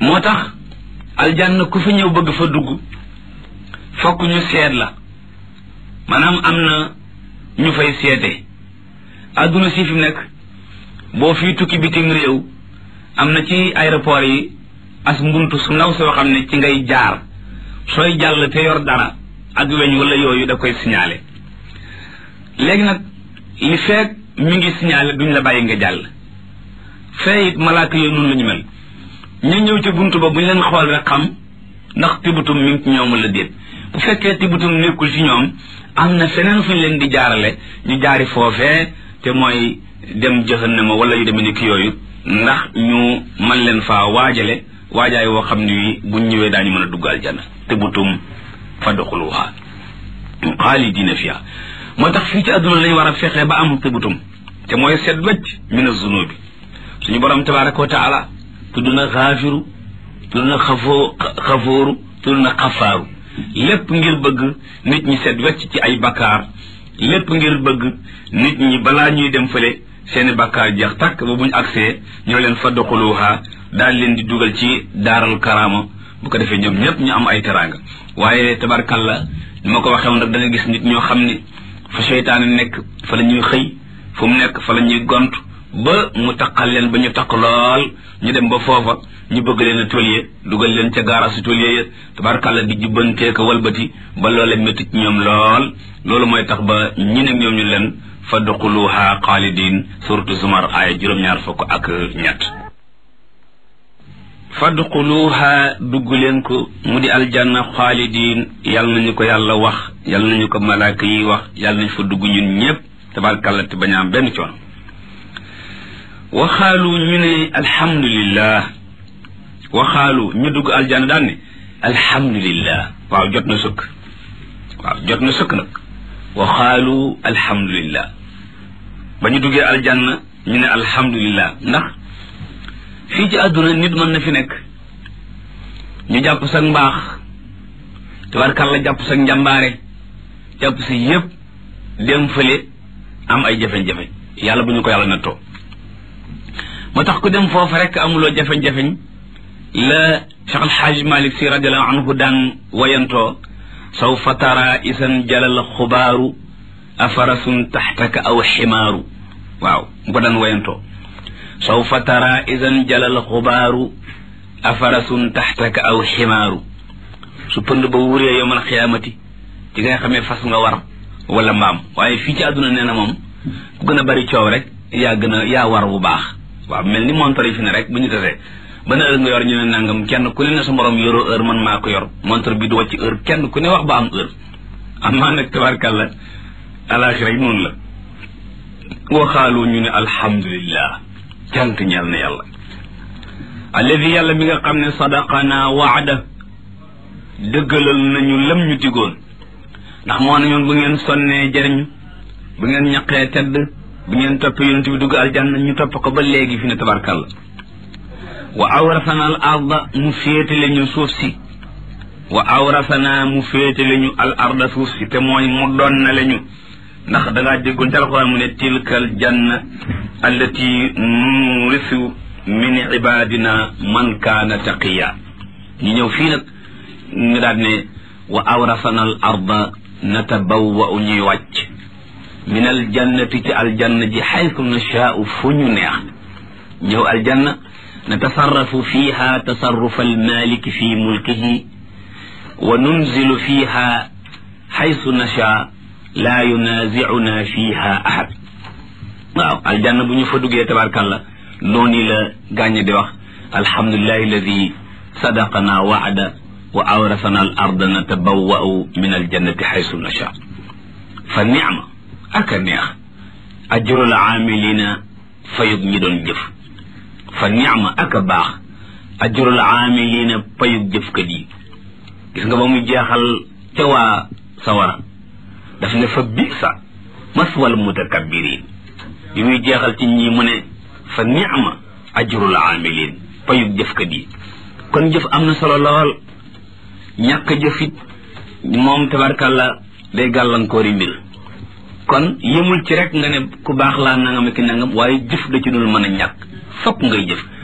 moo tax aljanna ku fi ñëw bëgg fa dugg fokk ñu seet la maanaam am na ñu fay seete adduna si fi mu nekk boo fii tukki bitim réew am na ci aéroport yi as mbuntu su ndaw soo xam ne ci ngay jaar sooy jàll te yor dara ak weñ wala yooyu da koy signalé léegi nag li feek mi ngi signalé duñ la bàyyi nga jàll fee it malaaka yooyu noonu la ñu mel ñu ñëw ci buntu ba bu ñu leen xool rek xam ndax tibutum mi ngi ci ñoom wala déet bu fekkee tibutum nekkul ci ñoom am na feneen fu ñu leen di jaarale ñu jaari foofee te mooy dem jahannama wala yu demee ni ki yooyu ndax ñu man leen faa waajale waajaay woo xam ne wi buñ ñëwee daañu mën a dugg aljanna tibutum fadxuluha xaalidina fiha moo tax fii ci àdduna lañ war a fexe ba am tibutum te mooy set wecc min azunubi suñu borom tabaraka wa taala tudd na xaafiru tudd na xafoo xafooru tudd na xafaaru lépp ngir bëgg nit ñi set wecc ci ay bakkaar lépp ngir bëgg nit ñi balaa ñuy dem fële seeni bakkaar jeex tàkk ba buñ agsee ñoo leen fadxuluha daal leen di dugal ci daaral karaama bu ko defee ñoom ñëpp ñu am ay teraanga waaye tabarkalla ni ma ko waxee woon rek da nga gis nit ñoo xam ni fa seytaane nekk fa la ñuy xëy fu mu nekk fa la ñuy gont ba mu taqal leen ba ñu taq lool ñu dem ba foofa ñu bëgg leen a tôlier dugal leen ca gaarasu tôlier ya tabarkalla di jubbantee ko walbati ba loolee métti ci ñoom lool loolu mooy tax ba ñi ne ñoom ñu leen fa duxuluha xaalidin suratu zumar aaya juróom-ñaar fukk ak ñett fadxuluha dugg leen ko mu di aljanna xaalidin yal nañu ko yàlla wax yal nañu ko malaaka yi wax yal nañu fa dugg ñun ñëpp tabarkalla te bañ a am benn coono waxaalu ñu ne alhamdulillah waxaalu ñu dugg aljanna daan ne alhamdulillah waaw jot na sëkk waaw jot na sëkk nag waxaalu alhamdulillah ba ñu duggee aljanna ñu ne alhamdulillah ndax fii ci àdduna nit mën na fi nekk ñu jàpp sa mbaax tabarkalla jàpp sa njàmbaare jàpp sa yëpp dem fële am ay jafe-jafe yàlla bu ñu ko yàlla nattoo moo tax ku dem foofu rek amuloo jafe-jafeñ la Cheikh Alxaaj Malik Si radiallahu anhu daan wayantoo sawfa tara isan jalal xubaaru afarasun taxtaka aw ximaaru waaw mu ko daan wayantoo sawfa tara isan jalal xubaaru afarasun taxtaka aw ximaaru su pënd ba wuree yomal xiyaamati ci nga xamee fas nga war wala mbaam waaye fii ci àdduna nee na moom ku gën a bari coow rek yaa gën a yaa war bu baax waaw mel ni montor yi fi ne rek bu ñu tasee ban heure nga yor ñu ne nangam kenn ku ne ne sa morom yoroo heure man maa ko yor montor bi du wàcc heure kenn ku ne wax ba am heure am maa nag tabarkàlla alaxira yi noonu la waxaalu ñu ne alhamdulillah cant ñeel na yàlla alladi yàlla mi nga xam ne sadaqana waada dëggalal nañu lam ñu digoon ndax moo ne ñoon bu ngeen sonnee jëriñu bu ngeen ñaqee tedd bu ngeen toppee yonent bi dugg aljanna ñu topp ko ba léegi fi ne tabarkàlla wa awrasana al arda mu féetale ñu suuf si wa awrasana mu féetale ñu al arda suuf si te mooy mu doon na le ñu ndax dangaa déggoon ci alxuraan mu ne tilkal janna allati nurisu min ibadina man kaana taqiya ñu ñëw fii nag ñu daal ne wa awrasana al arda natabawwa ñuy wàcc min al jannati ci aljanna ji xaytu nashaau fu ñu neex ñëw aljanna natasarrafu fiha tasarrufa almaliki fi mulkihi wa nunzilu fiha xaytu nashaa laa yunaazicuna fiha ahad waaw aljanna bu ñu fa duggee tabarkàlla noonu la gàññe di wax alhamdulilahi alladi sadaqana waada wa awrasana al arda natabawwa'u min aljannati xaytu nashaa fa nicma aka neex ajrul aamilina fayub ñi doon jëf fa nicma aka baax ajrul aamilina payub jëfkat yi gis nga ba mu jeexal ca waa sawara daf ne fa bisa maswal mutakabbirin bi muy jeexal ci ñi mu ne fa nicma ajrul aamilin payub jëfkat yi kon jëf am na solo lool ñàkk jëfit moom tabarkàlla day gàllankoori mbir kon yëmul ci rek nga ne ku baax laa nangam ki nangam waaye jëf da ci dul mën a ñàkk fokk ngay jëf